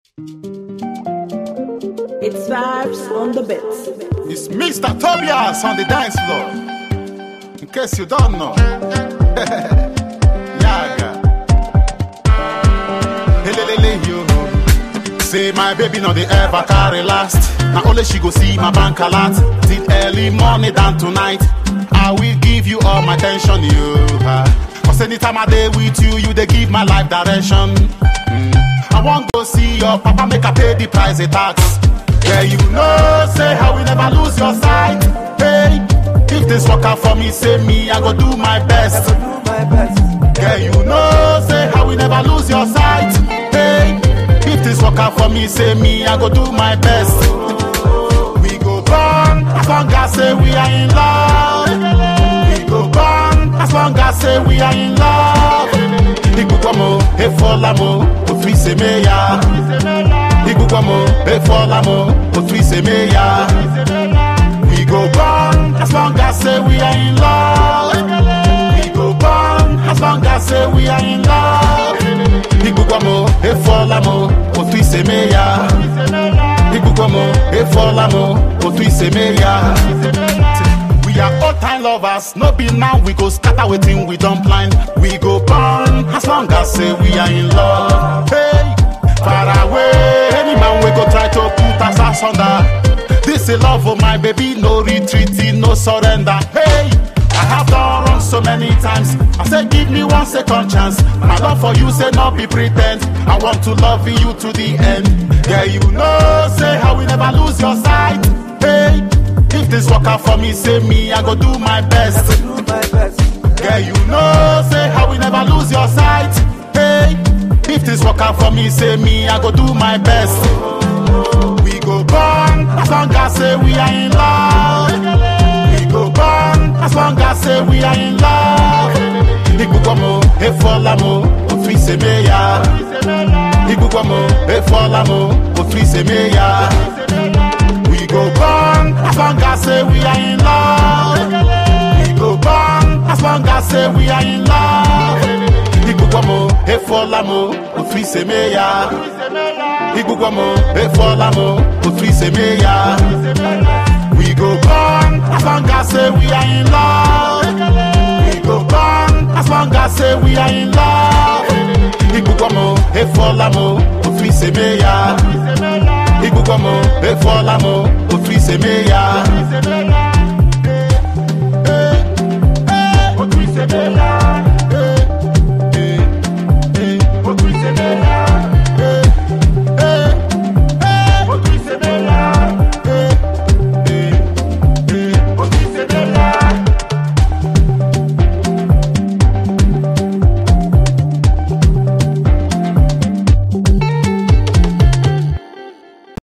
It's vibes on the bits. It's Mr. Tobias on the dance floor. In case you don't know. Yaga. Helelele yo. Say my baby no dey ever carry last. Na only she go see my bank alert. Till early morning than tonight. I will give you all my attention, you. ah. Cause anytime I dey with you, you dey give my life direction. Mm. I wan go see your papa make I pay the price the tax. Yeah, you know, say how we never lose your sight. Hey, if this work out for me, say me, I go do my best. Yeah, you know, say how we never lose your sight. Hey, if this work out for me, say me, I go do my best. We go burn as long as say we are in love. We go burn as long as say we are in love. Igukwamo, efolamo, ofrise meya. Igukwamo, efolamo, ofrise meya. We go burn as long as say we are in love. We go burn as long as say we are in love. Igukwamo, efolamo, ofrise meya. Igukwamo, efolamo, ofrise meya. We are all time lovers, no be now we go scatter waiting we don't blind. We go burn as long as say we are in love. Hey, far away, any man we go try to put us asunder. This is love for my baby, no retreating, no surrender. Hey, I have done wrong so many times. I say give me one second chance. My love for you say not be pretend. I want to love you to the end. Yeah, you know, say how we never lose your sight. Hey. If this work out for me, say me, I go do my best. Yeah, you know, say how we never lose your sight. Hey, if this work out for me, say me, I go do my best. We go burn as long as say we are in love. We go burn as long as say we are in love. Igukwamo, efolamo, ofrise meya. Igukwamo, efolamo, ofrise meya. We go burn as long as say we are in love. We go burn as long as say we are in love. Igukwamo, efolamo, ofrise meya. Igukwamo, efolamo, ofrise meya. We go burn as long as say we are in love. We go burn as long as say we are in love. Igukwamo, efolamo, ofrise meya. Igukwamo, efolamo, ofrise meya. Ofrise meya.